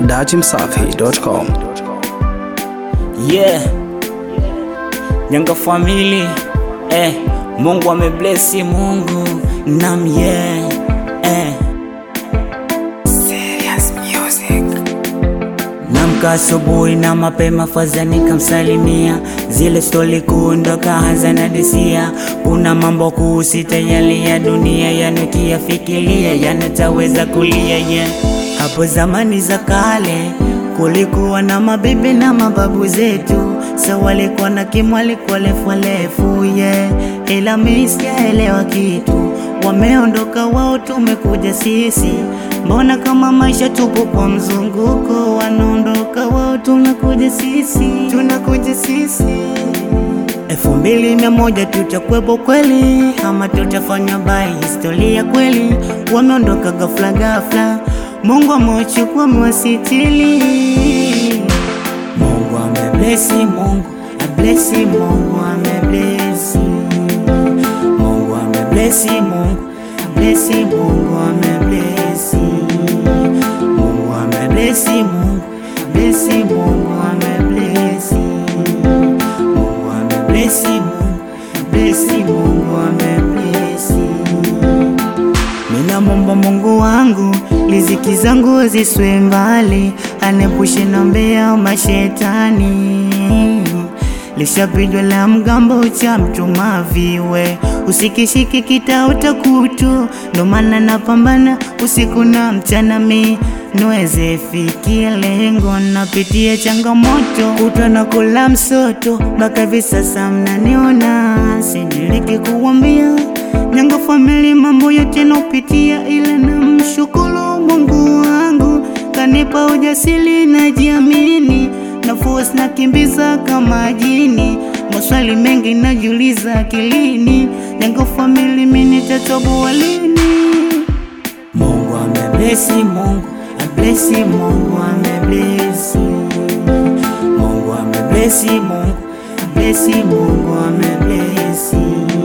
datimsafi.com. Yeah. Nyanga family eh, Mungu ameblesi Mungu nam yeah eh. Namka asubuhi na mapema faza nikamsalimia, zile stori kuondoka hazana disia. Kuna mambo kuhusita yale ya dunia yanukiyafikiria yanataweza kulia yeah. Hapo zamani za kale kulikuwa na mabibi na mababu zetu, sa walikuwa na kimu, walikuwa lefu lefu yeah. Ila mimi sijaelewa kitu, wameondoka wao, tumekuja sisi. Mbona kama maisha tupo kwa mzunguko, wanaondoka wao, tunakuja sisi, tunakuja sisi. Elfu mbili mia moja tutakwepo kweli, ama tutafanya bai historia kweli? Wameondoka ghafla ghafla, Mungu amewachukua amewasitili. Mungu ameblesi, Mungu ablesi, Mungu ameblesi, Mungu ameblesi, Mungu ablesi, Mungu ameblesi, Mungu ameblesi, Mungu ablesi, Mungu ameblesi, Mungu ameblesi, Mungu ablesi, Mungu ameblesi. Mina momba Mungu wangu riziki zangu ziswe mbali, anepushe na mbea mashetani. Lishapigwa la mgambo cha mtuma viwe, usikishiki kitauta kutu, ndo maana napambana usiku na mchana mi niweze fikia lengo. Napitia changamoto kutwa na kula msoto, mpaka hivi sasa mnaniona, sidiriki kuwambia Nyanga famili mambo yote naupitia, ila namshukuru Mungu wangu kanipa ujasiri na jiamini, na force nakimbiza kama jini, maswali mengi najiuliza akilini, Nyanga famili mimi nitatoboa lini? Mungu ameblesi, Mungu ablesi, Mungu ameblesi, Mungu ameblesi, Mungu ablesi, Mungu ameblesi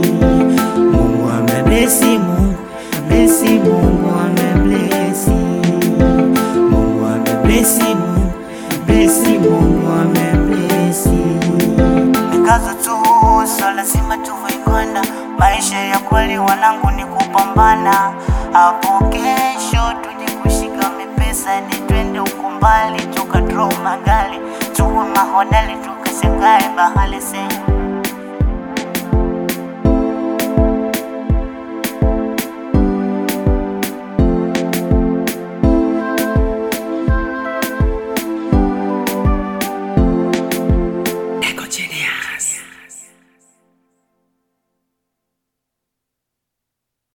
Mungu ameblesi, Mungu ameblesi, Mungu ameblesi, Mungu ameblesi, Mungu ameblesi, Mungu ameblesi. Nikaza tu so lazima tuvoikwenda, maisha ya kweli wanangu ni kupambana. Hapo kesho tuje kushika mipesa, ni twende huko mbali, tuka draw magari, tuwe mahodali, tukashangae bahali sehemu